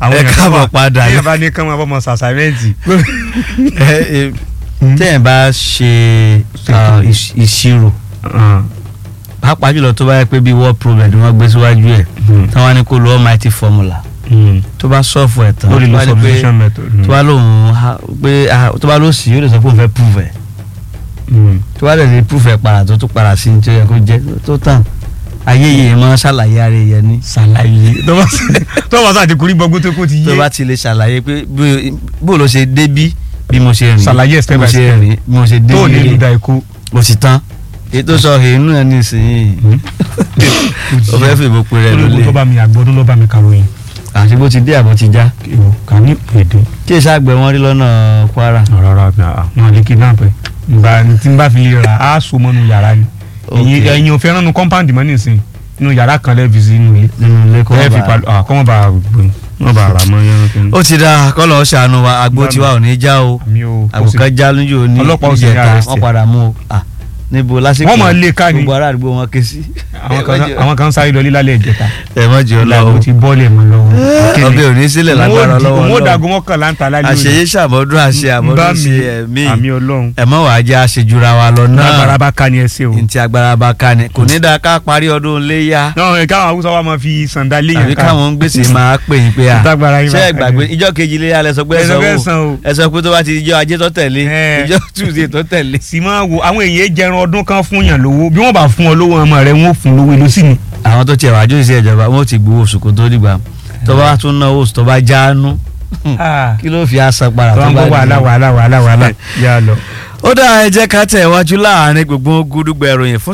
àwọn ẹ èèyàn kan káàbọ̀ wà padà bí ẹ bá ní kán máa bọ́ ọmọ sàṣàmẹ́ǹtì. tẹ́yìn bá ṣe ah, ìṣ- ìṣirò pàápàá jùlọ tó bá yẹ pé bíi word problem ni wọ́n gbé síwájú ẹ̀ táwọn ní kó lo almighty formula tó bá sọ́ọ̀fù ẹ̀ tán lórí tó lo bá ní pé substitution method. tó bá lóun ha- pé ah, tó bá ló sì yóò lè sọ pé òun fẹ́ prove ẹ̀ tó bá lè lè prove ẹ̀ padà tó tún padà sí ní tó yẹ kó jẹ́ tó tàn ayé yìí mọ́ ṣàlàyé ara yẹn ní ṣàlàyé tó bá sáà ti kúrí gbọ́gbó tó kó ti tó yé bá ti lè ṣàlàyé pé bí- bó ló ṣe débí bí mo ṣe rìn Ṣàlàyé step bí mo by ṣe step. rìn bí mo ṣe débí tó ní rè. ìlú da ikú. mo sì tán èyí tó sọ èyí náà nísìnyí ó fẹ́ fèbó pe rẹ̀ ológun tó lólè bá mi àgbọ̀dún ló bá mi kàròyìn. àti bó ti dé àbọ̀ ti já ìwò kà ní èdè. kí èsì àgbẹ̀ wọn rí lọ́nà Kwara rárá wọn lè kidnap ẹ nba tí n bá fi lè ra á so mọ́nu yàrá ni Ok. ẹ̀yin ẹ̀yin ò fẹ́ràn nu compound mọ́ nísìn inú yàrá kan lẹ́ẹ̀fi sí inú ilé nínú ilé kọ́ ẹ fi bá palu ah kọ́mọ́ bá gbé wọ́n bá ra mọ́ yẹn kí n. ó ti da kọ́lọ̀ ó ṣàánú wa àgbo tiwa ò ní já o mi ò kò sí àgùkàn já lójú òní Ọlọ́pàá ò sì ní ìjẹta arrest wọ́n ẹ. padà mú o Ah, níbo lásìkò Wọ́n máa lé ká ni. gbogbo ará àdúgbò wọn ké sí. àwọn kan àwọn kan sáré lọ lílálẹ̀ ìjẹta ẹ mọ̀ jù ọ ìlànà lọ́wọ́ ti bọ́ọ̀lì mọ́ lọ́wọ́ ọbẹ̀ òní sílẹ̀ lágbára lọ́wọ́ mo dàgún mọ́kànlá ń ta lálẹ́ òní. àṣeyé ṣàmọ́dún àṣe Bá àmọ́dún mi, ṣe ẹ̀mí àmì ọlọ́run ẹ mọ̀ wàá jẹ́ àṣejura wa lọ lágbára náà bá ká ni ẹ ṣe o. ntí agbára bá ká ni kò ní dáa ká parí ọdún léyà náà ẹ káwọn haúsá wa máa fi sàǹdà àbí léyàn ká káwọn ń gbèsè máa pè yín pé à tágbára yín ṣé bá ẹ gbàgbé ìjọ kejì léyà lẹ sọ pé ẹ ẹ sọ fẹ́ san sanwó o. ẹ sọ pé tó bá ti ìjọ ajé tó tẹ̀lé Ẹ. ìjọ tuesday tó tẹ̀lé. sì máa wo àwọn èèyàn jẹran ọdún kan fún yàn lówó bí wọ́n bá fún ọ lówó ọmọ rẹ wọ́n ó fún lówó èlò sí ni. àwọn tó tiẹ̀ wá jó ìṣe ìjọba wọn ò ti gbowó oṣù kó tó dìgbà tó bá tún náwó oṣù tó bá jáánú kí ló fi àṣà padà tó tó ń bá gbọ́ wàhálà dìgbà. wàhálà wàhálà wàhálà yà á lọ. ó dáa ẹ jẹ́ ká tẹ̀ wájú láàrin gbogbo gúdúgbẹ̀ ìròyìn fún